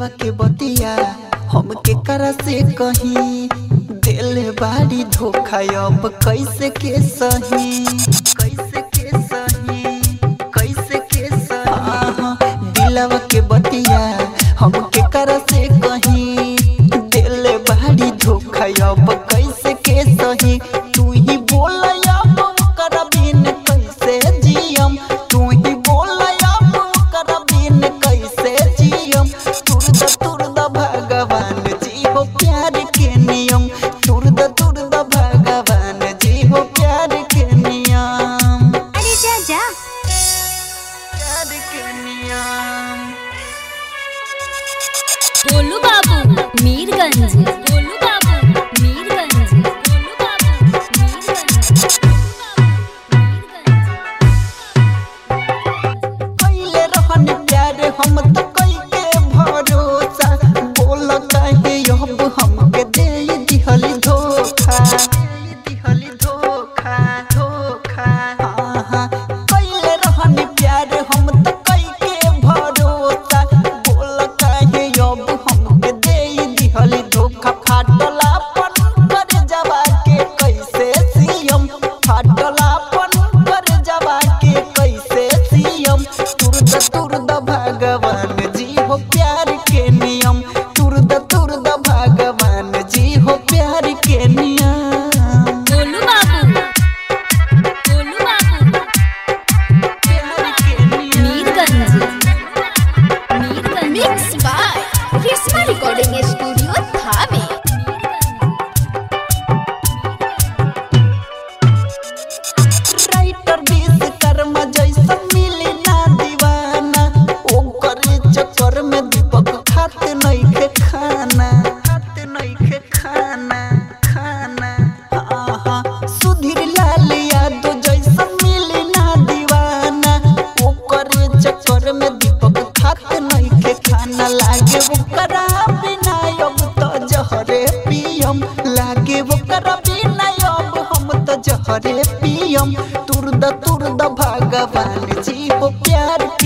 दिलवा के बतिया हमके करा से कहीं दिल बाड़ी धोखा अब कैसे के सही कैसे के सही कैसे के सही दिलवा के बतिया हमके करा से कहीं दिल बाड़ी धोखा अब कैसे के सही तू ही बोल अब कर बिन कैसे जियम तू ही बोल अब कर बिन कैसे जियम तुरद तुरद भगवान जी हो प्यार के नियम तुरद तुरद भगवान जी हो प्यार के नियम अरे जा जा प्यार के नियम गोलू बाबू मीरगंज गोलू बाबू मीरगंज गोलू बाबू मीरगंज कैले रहन प्यार हम त कई के भरोसा बोल काहे अब हमके दे दिहल धोखा दिहल धोखा धोखा हाँ कैले रहन प्यार हम त कई के भरोसा बोल काहे अब हमके दे दिहल धोखा फाटलापन कर जवा के कैसे सियम फाटलापन कर जवा के कैसे सियम तुरद तुरद भगवान जी हो प्यार के नियम तुरद तुरद भगवान जी हो प्यार के नियम गोलू बाबू गोलू बाबू प्यार के नियम Mirganj Mirganj mix by Reshma recording studio Thawe writer बीस कर्म जैसा मिली ना दीवाना ओकर चक्कर में दीपक खाते नइखे खाना खाते नइखे खाना खाना आहा सुधीर लाल यादव जैसा मिली ना दीवाना ओकर चक्कर में दीपक खाते नइखे खाना लागे ओकरा बिना अब तो जहरे पियम लागे ओकरा बिना अब हम तो जहरे पियम तुरद तुरद भगवान जी हो प्यार